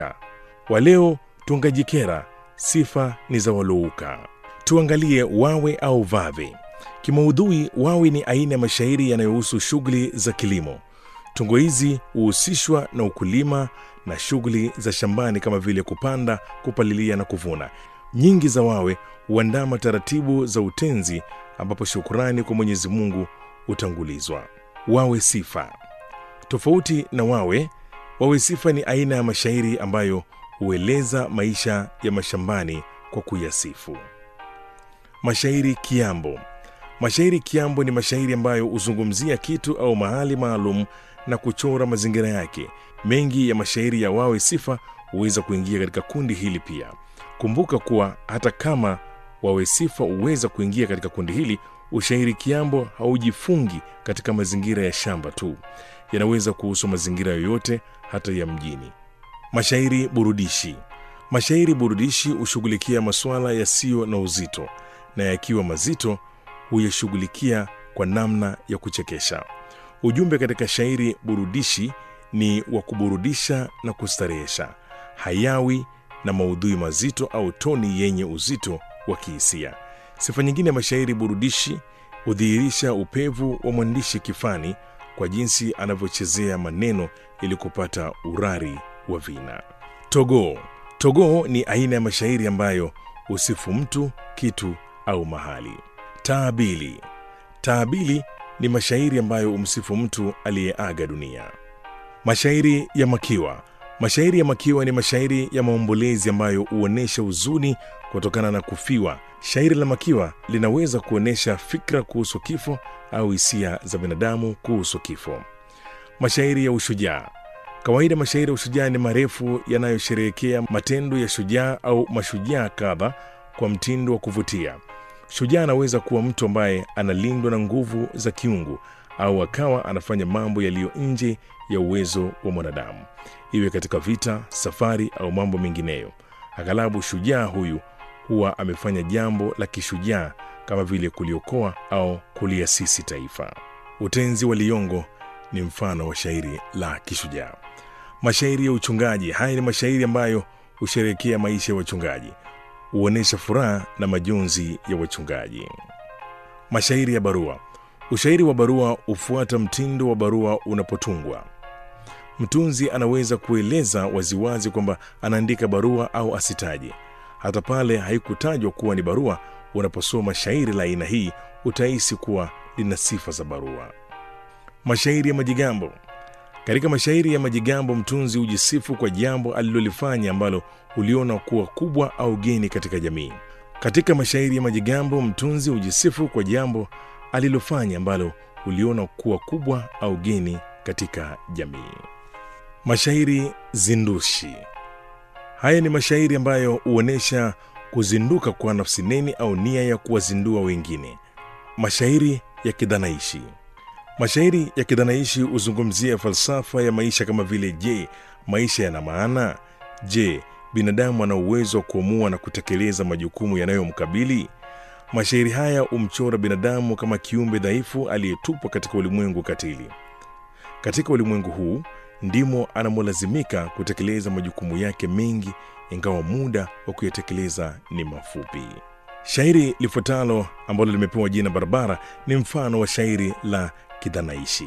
waleo tungajikera, sifa ni za walouka. Tuangalie wawe au vave. Kimaudhui, wawe ni aina ya mashairi yanayohusu shughuli za kilimo. Tungo hizi huhusishwa na ukulima na shughuli za shambani kama vile kupanda, kupalilia na kuvuna. Nyingi za wawe huandama taratibu za utenzi, ambapo shukurani kwa Mwenyezi Mungu hutangulizwa. Wawe sifa. Tofauti na wawe, wawe sifa ni aina ya mashairi ambayo hueleza maisha ya mashambani kwa kuyasifu. Mashairi kiambo. Mashairi kiambo ni mashairi ambayo huzungumzia kitu au mahali maalum na kuchora mazingira yake. Mengi ya mashairi ya wawe sifa huweza kuingia katika kundi hili pia. Kumbuka kuwa hata kama wawe sifa huweza kuingia katika kundi hili, ushairi kiambo haujifungi katika mazingira ya shamba tu, yanaweza kuhusu mazingira yoyote, hata ya mjini. Mashairi burudishi. Mashairi burudishi hushughulikia masuala yasiyo na uzito, na yakiwa mazito huyashughulikia kwa namna ya kuchekesha. Ujumbe katika shairi burudishi ni wa kuburudisha na kustarehesha, hayawi na maudhui mazito au toni yenye uzito wa kihisia. Sifa nyingine ya mashairi burudishi hudhihirisha upevu wa mwandishi kifani kwa jinsi anavyochezea maneno ili kupata urari wa vina. Togoo. Togoo ni aina ya mashairi ambayo husifu mtu, kitu au mahali. Taabili. Taabili ni mashairi ambayo humsifu mtu aliyeaga dunia. Mashairi ya makiwa. Mashairi ya makiwa ni mashairi ya maombolezi ambayo huonyesha huzuni kutokana na kufiwa. Shairi la makiwa linaweza kuonyesha fikra kuhusu kifo au hisia za binadamu kuhusu kifo. Mashairi ya ushujaa. Kawaida mashairi ya ushujaa ni marefu yanayosherehekea matendo ya shujaa au mashujaa kadha kwa mtindo wa kuvutia. Shujaa anaweza kuwa mtu ambaye analindwa na nguvu za kiungu au akawa anafanya mambo yaliyo nje ya uwezo wa mwanadamu, iwe katika vita, safari au mambo mengineyo. Aghalabu shujaa huyu huwa amefanya jambo la kishujaa kama vile kuliokoa au kuliasisi taifa. Utenzi wa Liyongo ni mfano wa shairi la kishujaa. Mashairi ya uchungaji. Haya ni mashairi ambayo husherehekea maisha ya wachungaji, huonyesha furaha na majonzi ya wachungaji. Mashairi ya barua. Ushairi wa barua hufuata mtindo wa barua unapotungwa. Mtunzi anaweza kueleza waziwazi kwamba anaandika barua au asitaje. Hata pale haikutajwa kuwa ni barua, unaposoma shairi la aina hii utahisi kuwa lina sifa za barua. Mashairi ya majigambo. Katika mashairi ya majigambo, mtunzi hujisifu kwa jambo alilolifanya ambalo uliona kuwa kubwa au geni katika jamii. Katika mashairi ya majigambo, mtunzi hujisifu kwa jambo alilofanya ambalo uliona kuwa kubwa au geni katika jamii. Mashairi zindushi. Haya ni mashairi ambayo huonyesha kuzinduka kwa nafsi neni au nia ya kuwazindua wengine. Mashairi ya kidhanaishi. Mashairi ya kidhanaishi huzungumzia falsafa ya maisha kama vile: je, maisha yana maana? Je, binadamu ana uwezo wa kuamua na kutekeleza majukumu yanayomkabili? Mashairi haya humchora binadamu kama kiumbe dhaifu aliyetupwa katika ulimwengu katili. Katika ulimwengu huu ndimo anamolazimika kutekeleza majukumu yake mengi, ingawa muda wa kuyatekeleza ni mafupi. Shairi lifuatalo ambalo limepewa jina Barabara ni mfano wa shairi la kidhanaishi.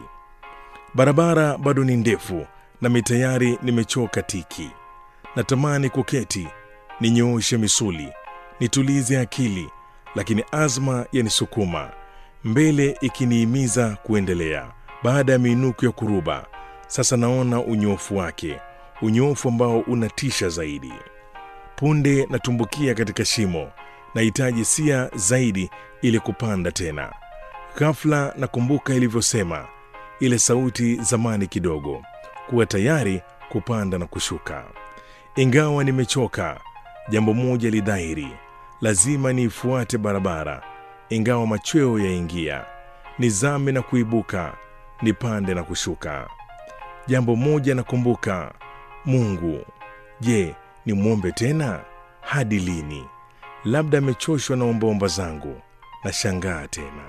Barabara bado ni ndefu, nami tayari nimechoka tiki. Natamani kuketi, ninyooshe misuli, nitulize akili, lakini azma yanisukuma mbele, ikiniimiza kuendelea. Baada ya miinuko ya kuruba, sasa naona unyofu wake, unyofu ambao unatisha zaidi. Punde natumbukia katika shimo, nahitaji sia zaidi ili kupanda tena. Ghafla nakumbuka ilivyosema ile sauti zamani kidogo, kuwa tayari kupanda na kushuka. Ingawa nimechoka, jambo moja lidhahiri, lazima niifuate barabara, ingawa machweo yaingia, nizame na kuibuka, nipande na kushuka. Jambo moja nakumbuka, Mungu. Je, nimwombe tena? Hadi lini? Labda amechoshwa na ombaomba zangu. Nashangaa tena.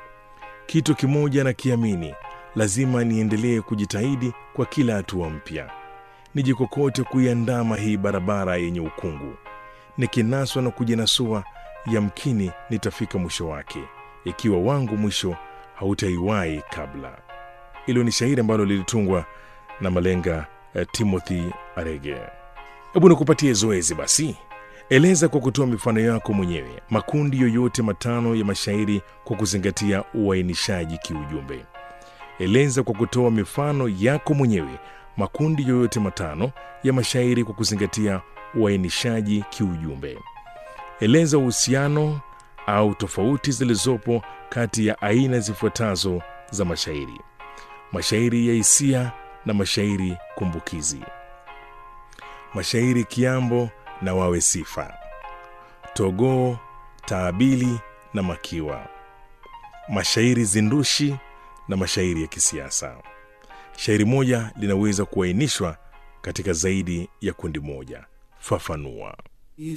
Kitu kimoja nakiamini, lazima niendelee kujitahidi kwa kila hatua mpya. nijikokote kuiandama hii barabara yenye ukungu. Nikinaswa na kujinasua, yamkini nitafika mwisho wake, ikiwa wangu mwisho hautaiwahi kabla. Hilo ni shairi ambalo lilitungwa na malenga eh, Timothy Arege. Hebu nikupatie zoezi basi. Eleza kwa kutoa mifano yako mwenyewe makundi yoyote matano ya mashairi kwa kuzingatia uainishaji kiujumbe. Eleza kwa kutoa mifano yako mwenyewe makundi yoyote matano ya mashairi kwa kuzingatia uainishaji kiujumbe. Eleza uhusiano au tofauti zilizopo kati ya aina zifuatazo za mashairi: mashairi ya hisia na mashairi kumbukizi, mashairi kiambo na wawe sifa, togoo, taabili na makiwa, mashairi zindushi na mashairi ya kisiasa. Shairi moja linaweza kuainishwa katika zaidi ya kundi moja. Fafanua.